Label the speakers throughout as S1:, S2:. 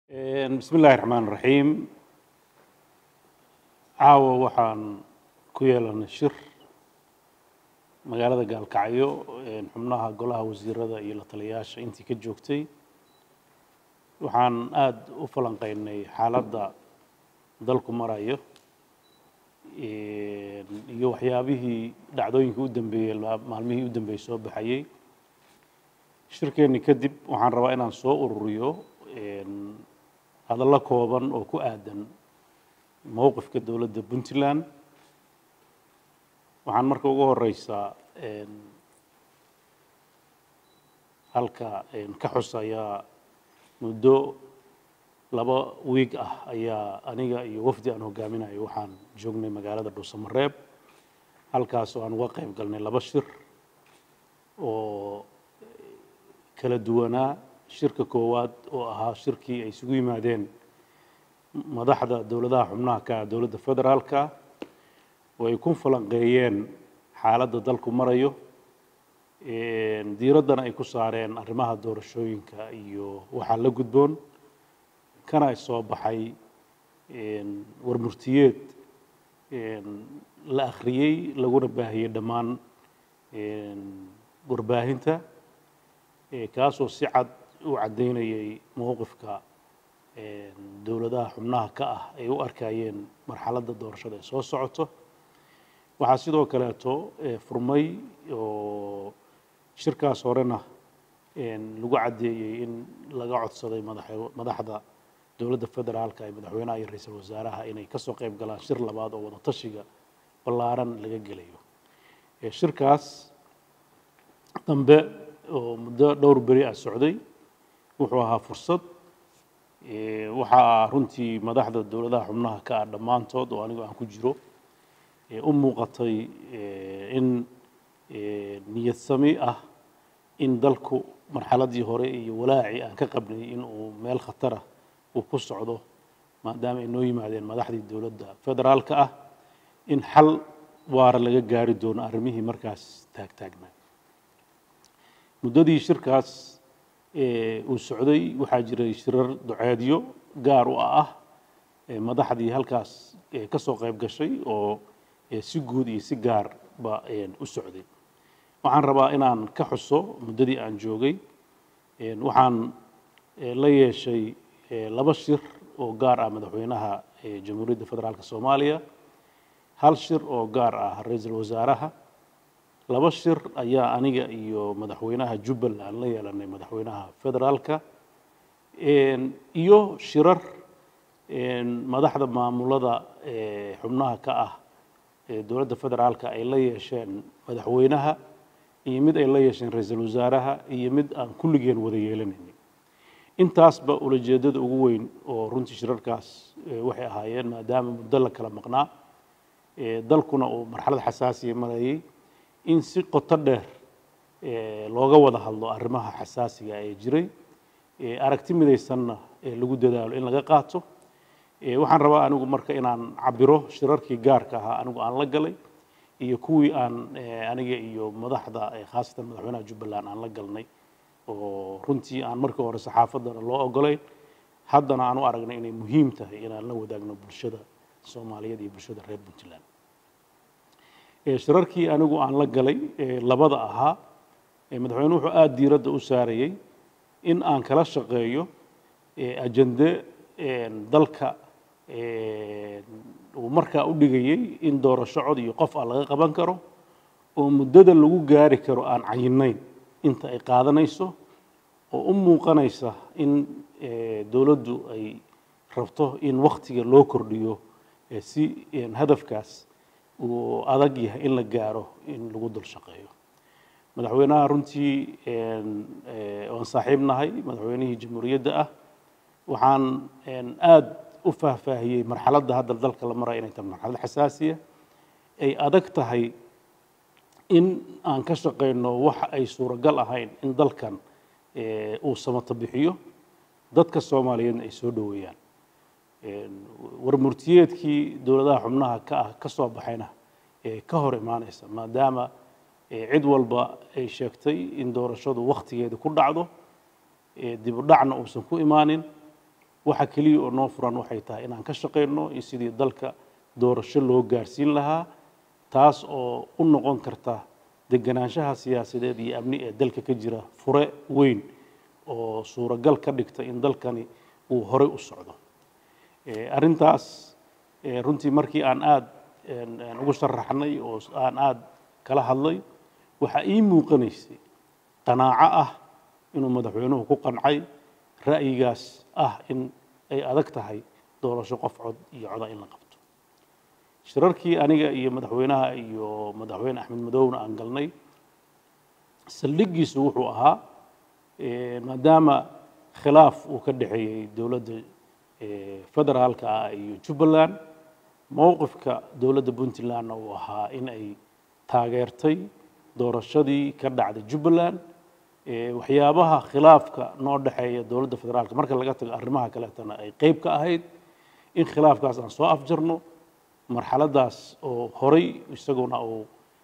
S1: bismi illaahi raxmaan raxiim caawa waxaan ku yeelanay shir magaalada gaalkacyo xubnaha golaha wasiirada iyo la taliyayaasha intii ka joogtay waxaan aada u falanqeynay xaaladda dalku marayo iyo waxyaabihii dhacdooyinkii u dambeeyey maalmihii u dambeeyey soo baxayey shirkeenni kadib waxaan rabaa inaan soo ururiyo hadallo kooban oo ku aadan mowqifka dowladda puntland waxaan marka ugu horeysaa halka ka xusayaa muddo laba wiig ah ayaa aniga iyo wafdi aan hogaaminayo waxaan joognay magaalada dhuusamareeb halkaas oo aan uga qayb galnay laba shir oo kala duwanaa shirka koowaad oo ahaa shirkii ay isugu yimaadeen madaxda dowladaha xubnaha ka ah dowladda federaalka oo ay ku falanqeeyeen xaaladda dalku marayo diiraddana ay ku saareen arrimaha doorashooyinka iyo waxaa la gudboon kana soo baxay warmurtiyeed la akhriyey laguna baahiyey dhammaan warbaahinta kaasoo si cad u caddaynayay mowqifka dowladaha xubnaha ka ah ay u arkayeen marxaladda doorashada ee soo socoto waxaa sidoo kaleeto furmay oo shirkaas horena lagu caddeeyey in laga codsaday madaxda dowladda federaalka ee madaxweynaha iyo ra-iisul wasaaraha inay kasoo qayb galaan shir labaad oo wada tashiga ballaaran laga gelayo shirkaas dambe oo muddo dhowr beri ah socday wuxuu ahaa fursad waxaa runtii madaxda dowladaha xubnaha ka ah dhammaantood oo anigu aan ku jiro u muuqatay in niyad sami ah in dalku marxaladii hore iyo walaacii aan ka qabnay in uu meel khatara uu ku socdo maadaama ay noo yimaadeen madaxdii dowladda federaalka ah in xal waara laga gaari doono arrimihii markaas taagtaagnaa muddadii shirkaas uu socday waxaa jiray shirar duceedyo gaar u ah madaxdii halkaas ka soo qayb gashay oo si guud iyo si gaarba u socday waxaan rabaa inaan ka xuso muddadii aan joogay waxaan la yeeshay laba shir oo gaar ah madaxweynaha jamhuuriyadda federaalk soomaaliya hal shir oo gaar ah ra-iisul wasaaraha laba shir ayaa aniga iyo madaxweynaha jubbaland la yeelanay madaxweynaha federaalka iyo shirar madaxda maamulada xubnaha ka ah dowladda federaalka ay la yeesheen madaxweynaha iyo mid ay la yeesheen ra-iisul wasaaraha iyo mid aan kulligeen wada yeelanaynin intaasba ulajeedada ugu weyn oo runtii shirarkaas waxay ahaayeen maadaama muddo la kala maqnaa dalkuna uu marxalad xasaasiya marayay in si qoto dheer looga wada hadlo arrimaha xasaasiga ee jiray aragti midaysanna lagu dadaalo in laga qaato waxaan rabaa anigu marka inaan cabiro shirarkii gaarka ahaa anigu aan la galay iyo kuwii aan aniga iyo madaxda khaasatan madaxweynaha jubbaland aan la galnay oo runtii aan markii hore saxaafaddana loo ogolayn haddana aan u aragnay inay muhiim tahay inaan la wadaagno bulshada soomaaliyeed iyo bulshada reer puntland shirarkii anigu aan la galay labada ahaa madaxweyne wuxuu aada diiradda u saarayey in aan kala shaqeeyo ajende dalka uu markaa u dhigayey in doorasho cod iyo qof ah laga qaban karo oo muddada lagu gaari karo aan cayinayn inta ay qaadanayso oo u muuqanaysa in dowladdu ay rabto in waktiga loo kordhiyo si hadafkaas uu adag yahay in la gaaro in lagu dul shaqeeyo madaxweynaha runtii oan saaxiib nahay madaxweynihii jamhuuriyadda ah waxaan aada u faahfaahiyey marxaladda hadda dalka la maraya inay tahay marxalad xasaasiya ay adag tahay in aan ka shaqeyno waxa ay suuragal ahayn in dalkan uu samato bixiyo dadka soomaaliyeedna ay soo dhoweeyaan warmurtiyeedkii dowladaha xubnaha ka ah ka soo baxayna ka hor imaanaysa maadaama cid walba ay sheegtay in doorashadu wakhtigeeda ku dhacdo dib u dhacna uusan ku imaanin waxa keliya oo noo furan waxay tahay inaan ka shaqayno in sidii dalka doorasho loo gaarsiin lahaa taas oo u noqon karta deganaanshaha siyaasadeed iyo amni ee dalka ka jira fure weyn oo suuragal ka dhigta in dalkani uu horey u socdo arrintaas runtii markii aan aada ugu sharaxnay oo aan aada kala hadlay waxaa ii muuqanaysay qanaaco ah inuu madaxweynuhu ku qancay ra'yigaas ah in ay adag tahay doorasho qof cod iyo coda in la qabto shirarkii aniga iyo madaxweynaha iyo madaxweyne axmed madowna aan galnay saldhiggiisu wuxuu ahaa maadaama khilaaf uu ka dhexeeyey dowladda federaalka ah iyo jubbaland mowqifka dowladda puntlandna uu ahaa in ay taageertay doorashadii ka dhacday jubbaland waxyaabaha khilaafka noo dhexeeya dowladda federaalka marka laga tago arrimaha kaleetana ay qeyb ka ahayd in khilaafkaas aan soo afjarno marxaladaas oo horay isaguna uu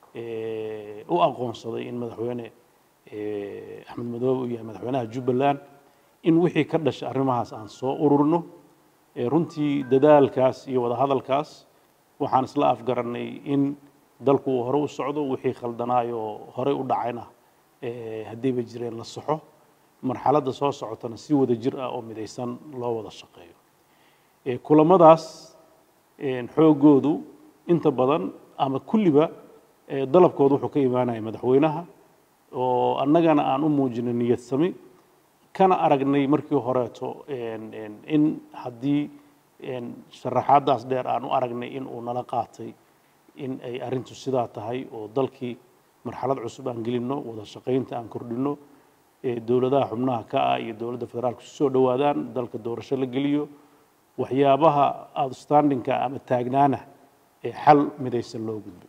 S1: u aqoonsaday in madaxweyne axmed madoobe uu yahay madaxweynaha jubbaland in wixii ka dhashay arrimahaas aan soo ururno runtii dadaalkaas iyo wadahadalkaas waxaan isla afgarannay in dalku uu hore u socdo wixii khaldanaayoo horey u dhacayna haddiiba jireen la saxo marxaladda soo socotana si wada jir ah oo midaysan loo wada shaqeeyo kulamadaas xoogoodu inta badan ama kulliba dalabkooda wuxuu ka imaanaya madaxweynaha oo annagana aan u muujinay niyad sami kana aragnay markii horeeto in haddii sharaxaadaas dheer aan u aragnay in uu nala qaatay in ay arrintu sidaa tahay oo dalkii marxalad cusub aan gelinno wada shaqaynta aan kordhinno dowladaha xubnaha ka ah iyo dowladda federaalka isu soo dhowaadaan dalka doorasho la geliyo waxyaabaha outstandingka ama taagnaana ee xal midaysan loo gudbo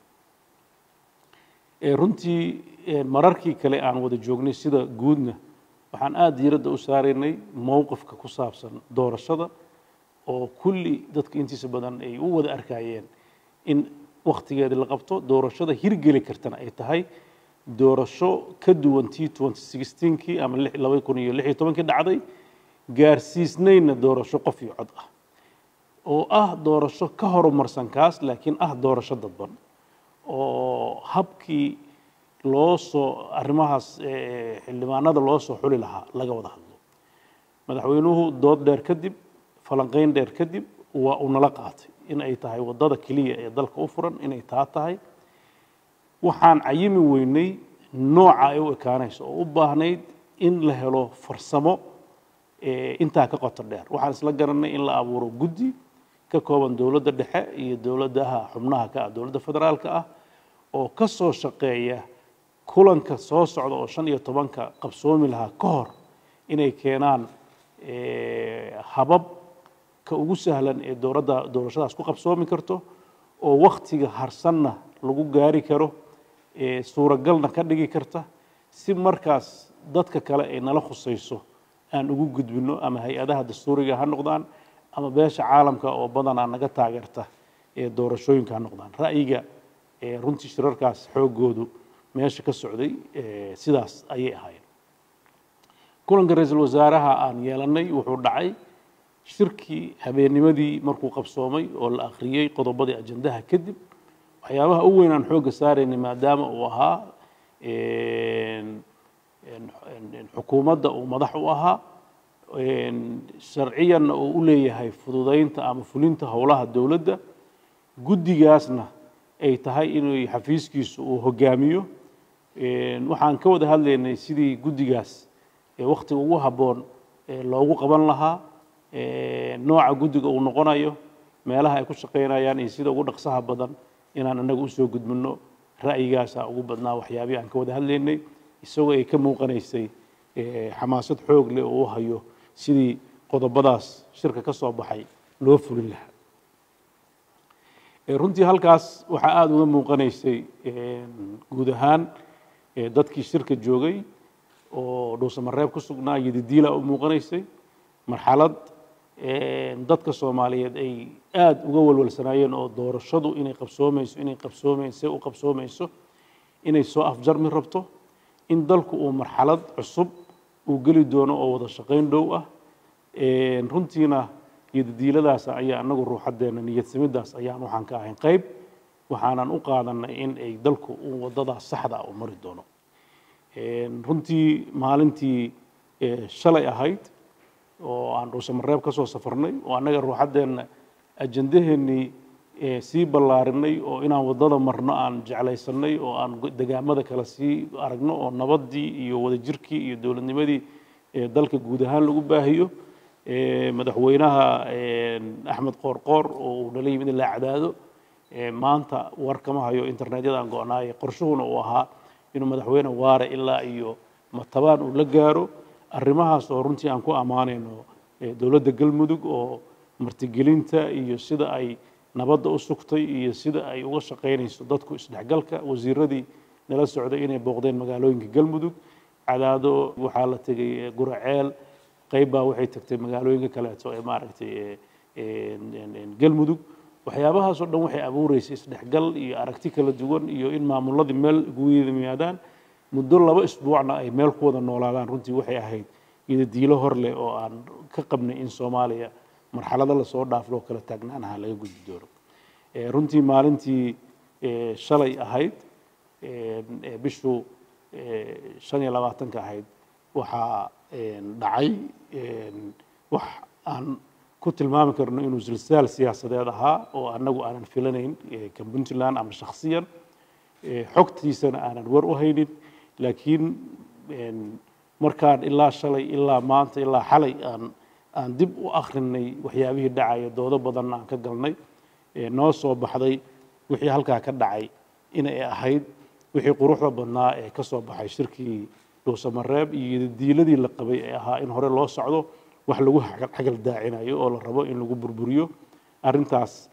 S1: runtii mararkii kale aan wada joognay sida guudna waxaan aada diiradda u saaraynay mowqifka ku saabsan doorashada oo kulli dadka intiisa badan ay u wada arkayeen in wakhtigeeda la qabto doorashada hirgeli kartana ay tahay doorasho ka duwan t kii ama laba kun iyo lix iyo tobankii dhacday gaarsiisnayna doorasho qof iyo cod ah oo ah doorasho ka horumarsan kaas laakiin ah doorasho dadban oo habkii loo soo arrimahaas xildhibaanada loo soo xuli lahaa laga wada hadlo madaxweynuhu dood dheer kadib falanqayn dheer kadib waa uu nala qaatay in ay tahay waddada keliya ee dalka u furan inay taa tahay waxaan cayimi weynay nooca ay u ekaanayso oo u baahnayd in la helo farsamo intaa ka qoto dheer waxaan isla garanay in la abuuro guddi ka kooban dowladda dhexe iyo dowladaha xubnaha ka ah dowladda federaalka ah oo ka soo shaqeeya kulanka soo socda oo shan iyo tobanka qabsoomi lahaa ka hor inay keenaan habab ka ugu sahlan ee dowladda doorashadaas ku qabsoomi karto oo wakhtiga harsanna lagu gaari karo suuragalna ka dhigi karta si markaas dadka kale ay nala khusayso aan ugu gudbino ama hay-adaha dastuuriga ha noqdaan ama beesha caalamka oo badanaa naga taageerta ee doorashooyinka ha noqdaan ra'yiga runtii shirarkaas xoogoodu meesha ka socday sidaas ayay ahaayeen kulanka ra-iisul wasaaraha aan yeelanay wuxuu dhacay shirkii habeennimadii markuu qabsoomay oo la akhriyey qodobadii ajandaha kadib waxyaabaha u weyn aan xoogga saaraynay maadaama uu ahaa xukuumadda uu madax u ahaa sharciyanna uu u leeyahay fududaynta ama fulinta howlaha dowladda guddigaasna ay tahay inuu xafiiskiisu uu hogaamiyo waxaan ka wada hadlaynay sidii guddigaas wakhtiga ugu habboon loogu qaban lahaa nooca guddiga uu noqonayo meelaha ay ku shaqaynayaan iyo sida ugu dhaqsaha badan inaan anaga usoo gudbino ra'yigaasaa ugu badnaa waxyaabihii aan ka wada hadlaynay isagoo ay ka muuqanaysay xamaasad xoog leh oo u hayo sidii qodobadaas shirka ka soo baxay loo fulin lahaa runtii halkaas waxaa aada uga muuqanaysay guud ahaan dadkii shirka joogay oo dhuusamareeb ku sugnaa yadidiila u muuqanaysay marxalad dadka soomaaliyeed ay aada uga walwalsanaayeen oo doorashadu inay qabsoomayso inay qabsoomayse u qabsoomayso inay soo afjarmi rabto in dalku uu marxalad cusub uu geli doono oo wada shaqayn dhow ah Een, runtiina iyodadiiladaas ayaa anagu ruuxadeena niyadsamidaas ayaan waxaan ka ahayn qayb waxaanan u qaadanay in ay dalku uu wadadaas saxda ah u mari doono Een, runtii maalintii eh, shalay ahayd oo aan dhuusamareeb ka soo safarnay oo annaga ruuxaddeenna ajandaheennii eh, sii ballaarinay oo inaan waddada marno aan jeclaysanay oo aan go- degaamada kale sii aragno oo nabaddii iyo wadajirkii iyo dowladnimadii eh, dalka guud ahaan lagu baahiyo Eh, madaxweynaha eh, axmed qoorqoor oo uu nala yimid in la cadaado Eh, maanta war kama hayo internetyada aan go'naaye qorshuhuna uu ahaa inuu madaxweyne waare ilaa iyo matabaan uu la gaaro arrimahaas oo runtii aan ku ammaanayno eh, dowladda galmudug oo martigelinta iyo sida ay nabadda u sugtay iyo sida ay uga shaqaynayso dadku isdhexgalka wasiiradii nala socday inay booqdeen magaalooyinka galmudug cadaado waxaa la tegay eh, guraceel qayb baa waxay tagtay magaalooyinka kaleeto ee maaragtay eh, een- een- een galmudug waxyaabahaasoo dhan waxay abuureysay isdhexgal iyo aragti kala duwan iyo in maamuladii meel ugu yimaadaan muddo laba isbuucna ay meel ku wada noolaadaan runtii waxay ahayd iyadadiilo hor leh oo aan ka qabnay in soomaaliya marxalado lasoo dhaafloo kala taagnaanaha laga gudbi doono Eh, runtii maalintii eh, shalay ahayd een, ee bishu eh, shan iyo labaatanka ahayd waxaa een, dhacay een, wax aan ku tilmaami karno inuu silsaal siyaasadeed ahaa oo annagu aanan filanayn eh, kan puntland ama shakhsiyan Eh, xogtiisana aanan war u haynin laakiin een, markaan ilaa shalay ilaa maanta ilaa xalay aan aan dib u akhrinay waxyaabihii dhacaya doodo badanna aan ka galnay ee noo soo baxday wixii halkaa ka dhacay inay ahayd wixii quruxda badnaa ee ka soo baxay shirkii dhuusamareeb iyo diiladii la qabay ee ahaa in hore loo socdo wax lagu xagal xagal daacinayo oo la rabo in lagu burburiyo arrintaas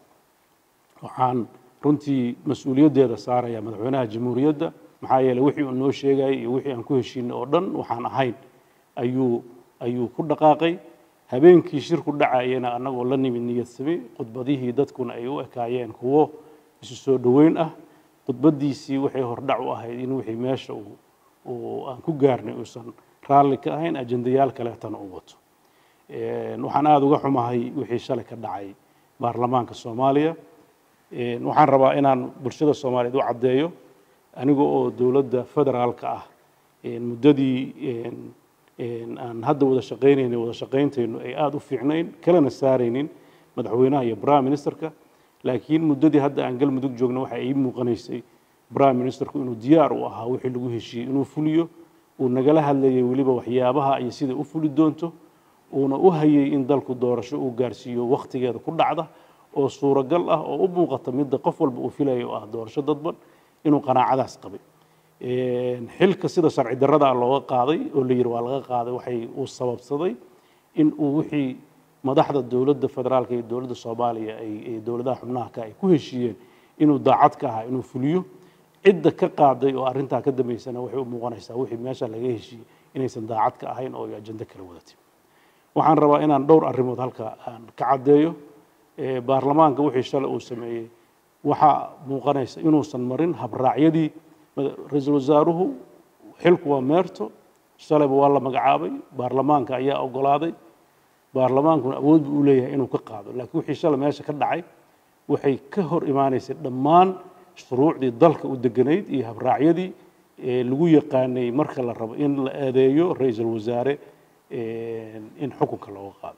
S1: waxaan runtii mas-uuliyaddeeda saaraya madaxweynaha jamhuuriyadda maxaa yeeley wixii uu noo sheegayay iyo wixii aan ku heshiinay oo dhan waxaan ahayn ayuu ayuu ku dhaqaaqay habeenkii shirku dhacayena annagoo la nimid niyad sami khudbadihii dadkuna ay u ekaayeen kuwo isu soo dhoweyn ah khudbaddiisii waxay hordhac u ahayd in wixii meesha uu uu aan ku gaarnay uusan raalli ka ahayn ajendayaal kaleetana u wato Een, waxaan aada uga xumahay wixii shalay ka dhacay baarlamaanka soomaaliya Een, waxaan rabaa inaan bulshada soomaaliyeed u caddeeyo aniga oo dowladda federaalka ah een, muddadii een, een, aan hadda wada shaqaynayno wada shaqayntaynu ay aada u fiicnayn kalena saaraynin madaxweynaha iyo prime ministerka laakiin muddadii hadda aan galmudug joogno waxa ii muuqanaysay prime ministerku inuu diyaar u ahaa wixii lagu heshiiyey inuu fuliyo uu nagala hadlayay weliba waxyaabaha iyo sida u fuli doonto uuna u hayay in dalku doorasho uu gaarsiiyo wakhtigeeda ku dhacda oo suuragal ah oo u muuqata midda qof walba uu filayo oo ah doorasho dadban inuu qanaacadaas qabay Een, xilka sida sharci darrada ah looga qaaday oo la yidhi waa laga qaaday waxay uu sababsaday in uu wixii madaxda dowladda federaalka iyo dowladda soomaaliya ay ay dowladaha xubnaha ka ay ku heshiiyeen inuu daacad ka ahaa inuu fuliyo cidda ka qaaday oo arrintaa ka dambeysana waxay u muuqanaysaa wixii meesha laga heshiiyey inaysan daacad ka ahayn oo ay ajando kala wadatay waxaan rabaa inaan dhowr arrimood halka aan ka caddeeyo Ee, baarlamaanka wixii shalay uu sameeyey waxaa muuqanaysa inuusan marin habraacyadii mada- ra-iisul wasaaruhu xilku waa meerto shalayba waa la magacaabay baarlamaanka ayaa ogolaaday baarlamaankuna awood buu u leeyahay inuu ka qaado laakiin wixii shalay meesha ka dhacay waxay ka hor imaanaysay dhammaan shuruucdii dalka u deganayd iyo habraacyadii ee lagu yaqaanay marka la rabo in la eedeeyo ra-iisul wasaare een, in xukunka looga qaado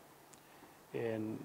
S1: Een,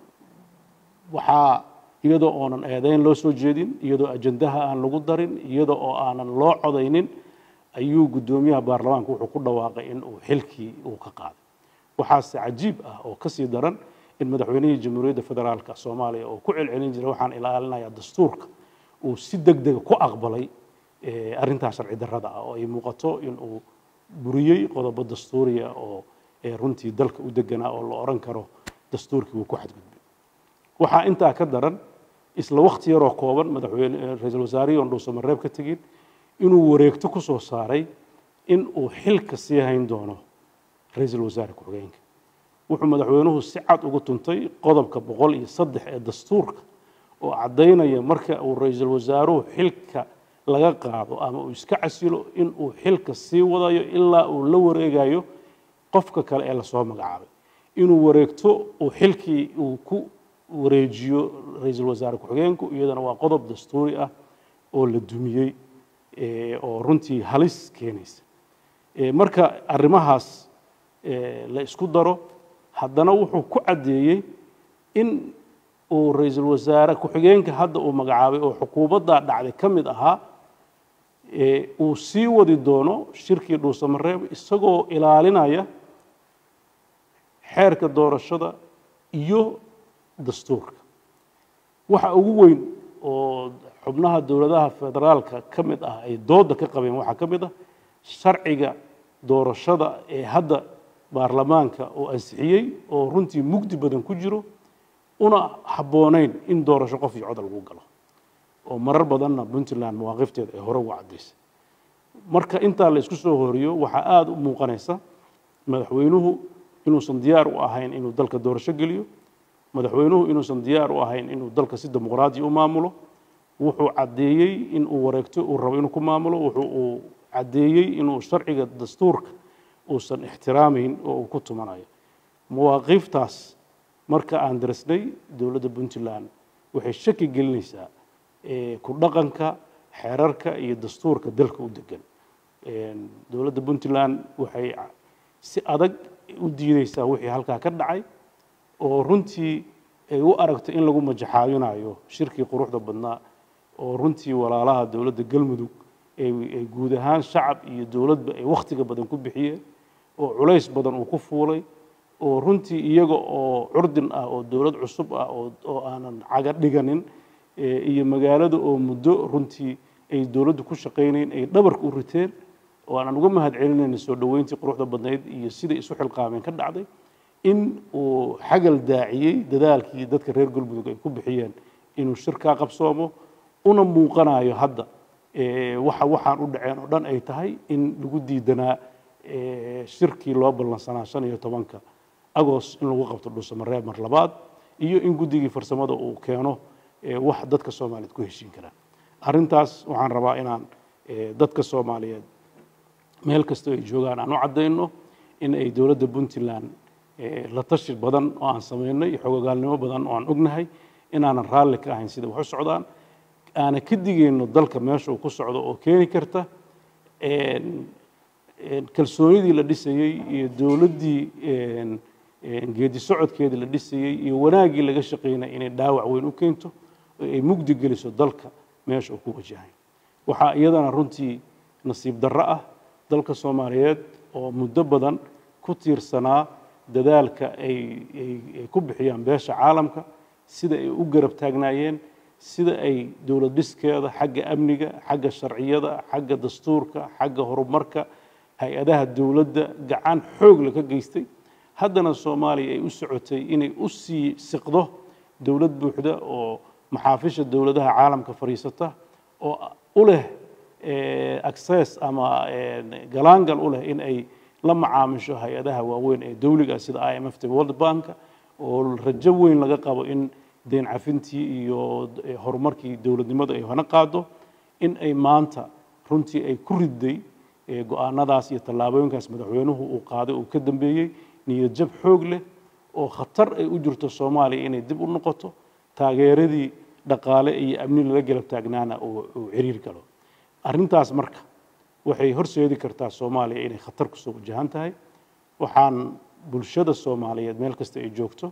S1: waxaa iyadoo oonan eedeyn loo soo jeedin iyadoo ajandaha aan lagu darin iyadoo oo aanan loo codaynin ayuu guddoomiyaha baarlamaanka wuxuu ku dhawaaqay in uu xilkii uu ka qaaday waxaase cajiib ah oo kasii daran in madaxweynihii jamhuuriyadda federaalka soomaaliya oo ku celcelin jiray waxaan ilaalinayaa dastuurka uu si deg dega ku aqbalay eh, arrintaa sharci darrada ah oo ay muuqato in uu buriyey qodobo dastuuriya oo eh, runtii dalka u deganaa oo la oran karo dastuurkii wuu ku xadgudbay waxaa intaa ka daran isla wakhti yaroo kooban madaxweyne eh, ra-iisul wasaarihii oon dhuusamareeb ka tegin inuu wareegto ku soo saaray in uu xilka sii hayn doono ra-iisul wasaare ku-xigeenka wuxuu madaxweynuhu si cad ugu tuntay qodobka boqol iyo saddex ee dastuurka oo caddaynaya marka uu ra-iisul wasaaruhu xilka laga qaado ama uu iska casilo in uu xilka sii wadayo ilaa uu la wareegayo qofka kale ee lasoo magacaabay inuu wareegto uu xilkii uu ku wareejiyo ra-iisul wasaare ku-xigeenku iyadana waa qodob dastuuri ah oo la dumiyey oo runtii halis keenaysa marka arrimahaas la isku daro haddana wuxuu ku caddeeyey in uu ra-iisul wasaare ku-xigeenka hadda uu magacaabay oo xukuumaddaa dhacday ka mid ahaa uu sii wadi doono shirkii dhuusamareeb isagoo ilaalinaya xeerka doorashada iyo dastuurka waxa ugu weyn oo xubnaha dowladaha federaalka ka mid ah ay dooda ka qabeen waxaa ka mid ah sharciga doorashada ee hadda baarlamaanka uu ansixiyey oo runtii mugdi badan ku jiro una habboonayn in doorasho qof iyo cod lagu galo oo marar badanna puntland mawaaqifteeda ay hore uga caddaysay marka intaa la isku soo horiyo waxaa aada u muuqanaysa madaxweynuhu inuusan diyaar u ahayn inuu dalka doorasho geliyo madaxweynuhu inuusan diyaar u ahayn inuu dalka si dimuqraadi u maamulo wuxuu caddeeyey in uu wareegto uu rabo inuu ku maamulo wuxuu uu caddeeyey inuu sharciga dastuurka uusan ixtiraamayn oo uu ku tumanayo mawaaqiiftaas marka aan darisnay dowladda puntland waxay shaki gelinaysaa ku dhaqanka xeerarka iyo dastuurka dalka u degan dowladda puntland waxay si adag u diideysaa wixii halkaa ka dhacay oo runtii ay u aragto in lagu majaxaabinayo shirkii quruxda badnaa oo runtii walaalaha dowladda galmudug ay guud ahaan shacab iyo dowladba ay wakhtiga badan ku bixiyeen oo culays badan uu ku fuulay oo runtii iyaga oo curdin ah oo dowlad cusub ah oo aanan caga dhiganin iyo magaalada oo muddo runtii ay dowladdu ku shaqaynayn ay dhabarka u riteen oo aanan uga mahad celinayna soo dhoweyntii quruxda badnayd iyo siday isu xilqaameen ka dhacday in uu xagal daaciyey dadaalkii dadka reer galmudug ay ku bixiyeen inuu shirkaa qabsoomo una muuqanayo hadda waxa waxaan u dhaceen oo dhan ay tahay in lagu diidanaa shirkii loo ballansanaa shan iyo tobanka agoost in lagu qabto dhuusamareeb mar labaad iyo in guddigii farsamada uu keeno wax dadka soomaaliyeed ku heshiin karaan arrintaas waxaan rabaa inaan dadka soomaaliyeed meel kastoo ay joogaan aan u caddayno in ay dowladda puntland la tashi badan oo aan samaynay iyo xogogaalnimo badan oo aan ognahay inaanan raalli ka ahayn sida wax u socdaan aana ka digayno dalka meesha uu ku socdo oo keeni karta kalsoonidii la dhisayey iyo dowladdii geedi socodkeedii la dhisayey iyo wanaaggii laga shaqaynay inay dhaawac weyn u keento oo ay mugdi geliso dalka meesha uu ku wajahay waxaa iyadana runtii nasiib darro ah dalka soomaaliyeed oo muddo badan ku tiirsanaa dadaalka ay ay ku bixiyaan beesha caalamka sida ay u garab taagnaayeen sida ay dowlad dhiskeeda xagga amniga xagga sharciyada xagga dastuurka xagga horumarka hay-adaha dowladda gacan xoog la ka geystay haddana soomaaliya ay u socotay inay u sii siqdo dowlad buuxda oo maxaafisha dowladaha caalamka fadhiisata oo u leh access ama galaangal u leh in ay la macaamisho hay-adaha waaweyn ee dowliga sida i m f ta world bank oo rajo weyn laga qabo in deen cafintii iyo horumarkii dowladnimada ay hana qaado in ay maanta runtii ay ku riday go-aanadaas iyo tallaabooyinkaas madaxweynuhu uu qaaday uu ka dambeeyey niyad jab xoog leh oo khatar ay u jirto soomaaliya inay dib u noqoto taageeradii dhaqaale iyo amni lala galab taagnaana uu ciriir galo arrintaas marka waxay horseedi kartaa soomaaliya inay khatar kusoo wajahan tahay waxaan bulshada soomaaliyeed meel kasta ay joogto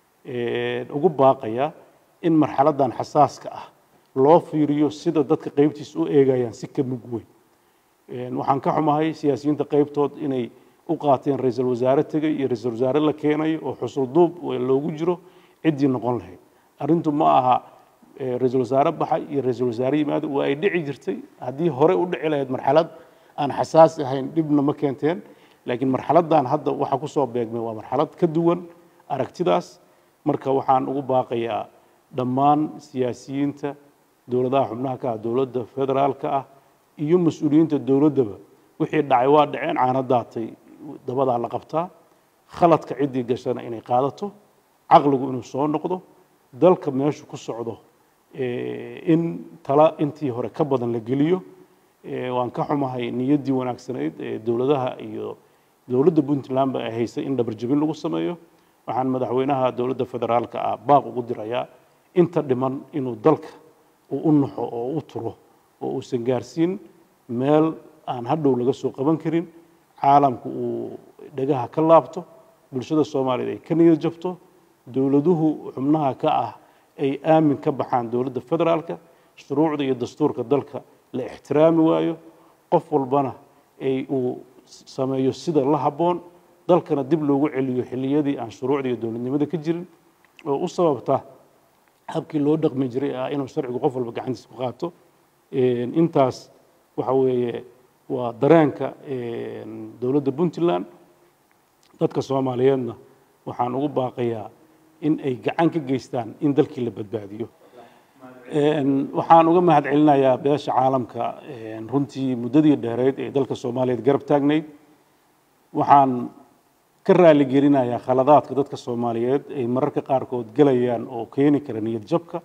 S1: ugu baaqayaa in marxaladdan xasaaska ah loo fiiriyo sida dadka qaybtiisa u eegayaan si ka mug weyn waxaan ka xumahay siyaasiyiinta qaybtood inay u qaateen ra-iisul wasaare tegay iyo ra-iisul wasaare la keenayo oo xusul duub loogu jiro ciddii noqon lahayd arrintu ma aha ra-iisul wasaare baxay iyo ra-iisul wasaare yimaado waa ay dhici jirtay haddii hore u dhici lahayd marxalad aan xasaasi ahayn dhibna ma keenteen laakiin marxaladdan hadda waxa kusoo beegmay waa marxalad ka duwan aragtidaas marka waxaan ugu baaqayaa dhammaan siyaasiyiinta dowladaha xubnaha ka ah dowladda federaalka ah iyo mas-uuliyiinta dowladdaba wixii dhacay waa dhaceen caana daatay dabadaa la qabtaa khaladka ciddii gashana inay qaadato caqligu inuu soo noqdo dalka meeshu ku socdo in tala intii hore ka badan la geliyo waan ka xumahay niyaddii wanaagsanayd ee dowladaha iyo dowladda puntlandba ay haysay in dhabarjabin lagu sameeyo waxaan madaxweynaha dowladda federaalka ah baaq ugu dirayaa inta dhiman inuu dalka uu u naxo oo u turo oo uusan gaarsiin meel aan hadhow laga soo qaban karin caalamku uu dhagaha ka laabto bulshada soomaaliyeed ay ka niyad jabto dowladuhu xubnaha ka ah ay aamin ka baxaan dowladda federaalka shuruucda iyo dastuurka dalka la ixtiraami waayo qof walbana ay uu sameeyo sida la habboon dalkana dib loogu celiyo xilliyadii aan shuruucda iyo dowladnimada ka jirin oo u sababta habkii loo dhaqmi jiray ah inuu sharcigu qof walba gacantiisa ku qaato intaas waxa weeye waa dareenka dowladda puntland dadka soomaaliyeedna waxaan ugu baaqayaa in ay gacan ka geystaan in dalkii la badbaadiyo waxaan uga mahad celinayaa beesha caalamka runtii muddadii dheereyd ee dalka soomaaliyeed garab taagnayd waxaan ka raali gelinayaa khaladaadka dadka soomaaliyeed ay mararka qaarkood gelayaan oo keeni kara niyad jabka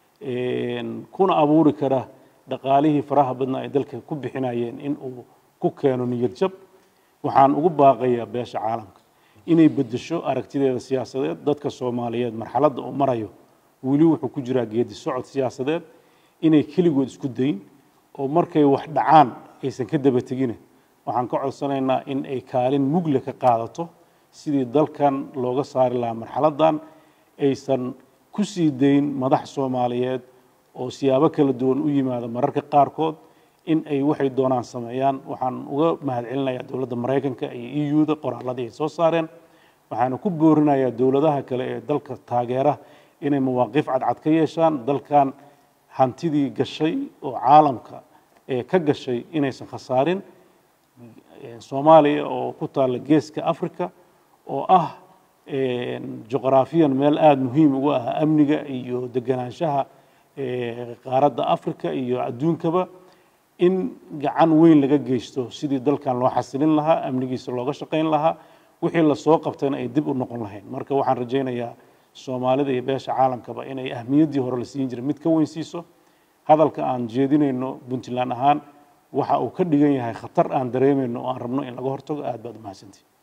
S1: kuna abuuri kara dhaqaalihii faraha badnaa ay dalka ku bixinayeen in uu ku keeno niyad jab waxaan ugu baaqayaa beesha caalamka inay beddesho aragtideeda siyaasadeed dadka soomaaliyeed marxaladda uu marayo weli wuxuu ku jiraa geedi socod siyaasadeed inay keligood isku dayin oo markay wax dhacaan aysan ka daba tegine waxaan ka codsanaynaa in ay kaalin mugle ka qaadato sidii dalkan looga saari lahaa marxaladdan aysan ku sii dayn madax soomaaliyeed oo siyaabo kala duwan u yimaada mararka qaarkood in ay waxay doonaan sameeyaan waxaan uga mahad celinayaa dowladda maraykanka iyo eu da qoraaladii ay soo saareen waxaana ku boorinayaa dowladaha kale ee dalka taageera inay mawaaqiif cadcad ka yeeshaan dalkan hantidii gashay oo caalamka ee ka gashay inaysan khasaarin soomaaliya oo ku taalla geeska africa oo ah juqraafiyan meel aada muhiim ugu ah amniga iyo deganaanshaha qaaradda africa iyo adduunkaba in gacan weyn laga geysto sidii dalkan loo xasilin lahaa amnigiisa looga shaqayn lahaa wixii lasoo qabtayna ay dib u noqon lahayn marka waxaan rajaynayaa soomaalida iyo beesha caalamkaba inay ahmiyaddii hore la siin jiray mid ka weyn siiso hadalka aan jeedinayno puntland ahaan waxa uu ka dhigan yahay khatar aan dareemayno oo aan rabno in laga hortago aad baad umahadsantihi